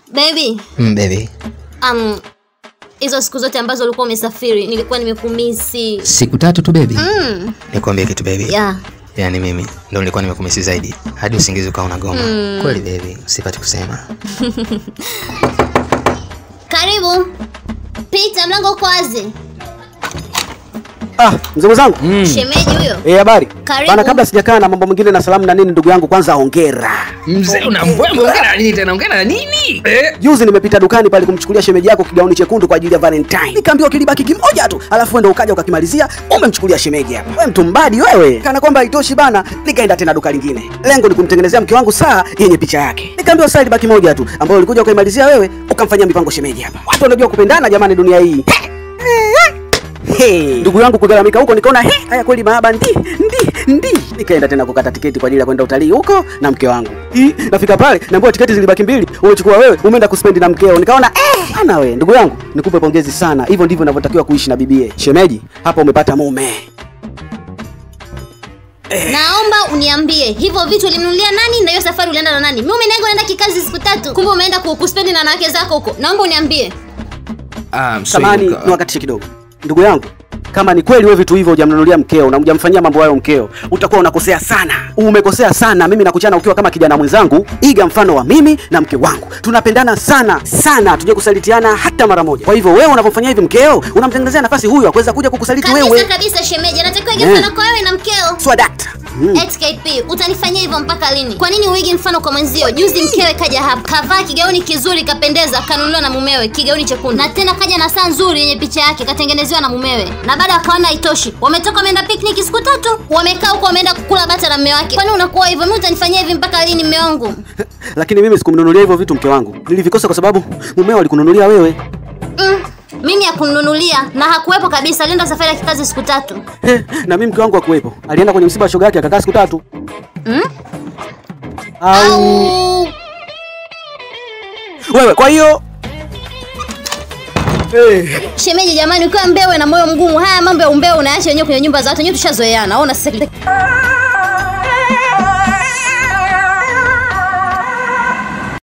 Baby, Mm, baby. um, hizo siku zote ambazo ulikuwa umesafiri nilikuwa nimekumisi. Siku tatu tu baby. Mm, Nikwambie kitu baby. yeah. Yaani mimi ndo nilikuwa nimekumisi zaidi hadi usingizi ukawa unagoma. Kweli baby, usipate kusema. Karibu. Pita, mlango uko wazi. Ah, mzee mwenzangu. Shemeji huyo. Eh, habari. Karibu. Bana, kabla sijakaa na mambo mengine na salamu na nini, ndugu yangu, kwanza hongera. Mzee unambwembwe ongea na nini tena? Ongea na nini? Eh? Juzi nimepita dukani pale kumchukulia shemeji yako kigauni chekundu kwa ajili ya Valentine. Nikaambiwa kilibaki kimoja tu, alafu wewe ndo ukaja ukakimalizia, umemchukulia shemeji hapa. Wewe mtu mbadi wewe. Kana kwamba haitoshi bana, nikaenda tena duka lingine. Lengo ni kumtengenezea mke wangu saa yenye picha yake. Nikaambiwa saa ilibaki moja tu, ambayo ulikuja ukaimalizia wewe, ukamfanyia mipango shemeji hapa. Watu wanajua kupendana jamani dunia hii. Hey, ndugu yangu kugaramika huko nikaona he, haya kweli mahaba ndi ndi ndi. Nikaenda tena kukata tiketi kwa ajili ya kwenda utalii huko na mke wangu. Hii nafika pale naambiwa tiketi zilibaki mbili, umechukua wewe, umeenda kuspendi na mkeo. Nikaona eh, ana wewe ndugu yangu, nikupe pongezi sana. Hivyo ndivyo ninavyotakiwa kuishi na bibie. Shemeji, hapa umepata mume. Naomba uniambie hivyo vitu ulimnunulia nani na hiyo safari ulienda na nani? Mimi umenengo naenda kikazi siku tatu. Kumbe umeenda ku- kuspendi na wanawake zako huko. Naomba uniambie. Ah, Samani niwakatishe kidogo. Ndugu yangu, kama ni kweli wewe vitu hivyo hujamnunulia mkeo na hujamfanyia mambo hayo mkeo, utakuwa unakosea sana. Umekosea sana. Mimi nakuchana ukiwa kama kijana mwenzangu, iga mfano wa mimi na mke wangu. Tunapendana sana sana, tuje kusalitiana hata mara moja. Kwa hivyo wewe unapofanyia hivi mkeo, unamtengenezea nafasi huyu akuweza kuja kukusaliti Kabisa wewe. kabisa shemeji, anatakiwa ige Eh. mfano kwa wewe na mkeo. Swadakta. Mm. HKP, utanifanyia hivyo mpaka lini? Kwa nini uigi mfano kwa mwenzio? Juzi mkewe kaja hapa, kavaa kigauni kizuri, kapendeza, kanunuliwa na mumewe, kigauni chekundu, na tena kaja na saa nzuri yenye picha yake, katengenezewa na mumewe, na baada wakaona haitoshi, wametoka wameenda picnic siku tatu, wamekaa huko, wameenda kukula bata na mume wake. Kwani unakuwa hivyo? Mimi utanifanyia hivi mpaka lini, mume wangu? Lakini mimi sikumnunulia hivyo vitu mke wangu. Nilivikosa kwa sababu mumeo alikununulia wewe. Mm, mimi hakununulia na hakuwepo kabisa, alienda safari ya kikazi siku tatu. He, na mimi mke wangu hakuwepo. Alienda kwenye msiba wa shoga yake akakaa siku tatu. Mm? Au Au wewe kwa hiyo shemeji, jamani, ukiwa mbewe na moyo mgumu, haya mambo ya umbea unaacha wenyewe kwenye nyumba za watu, wenyewe tushazoeana. Ona sasa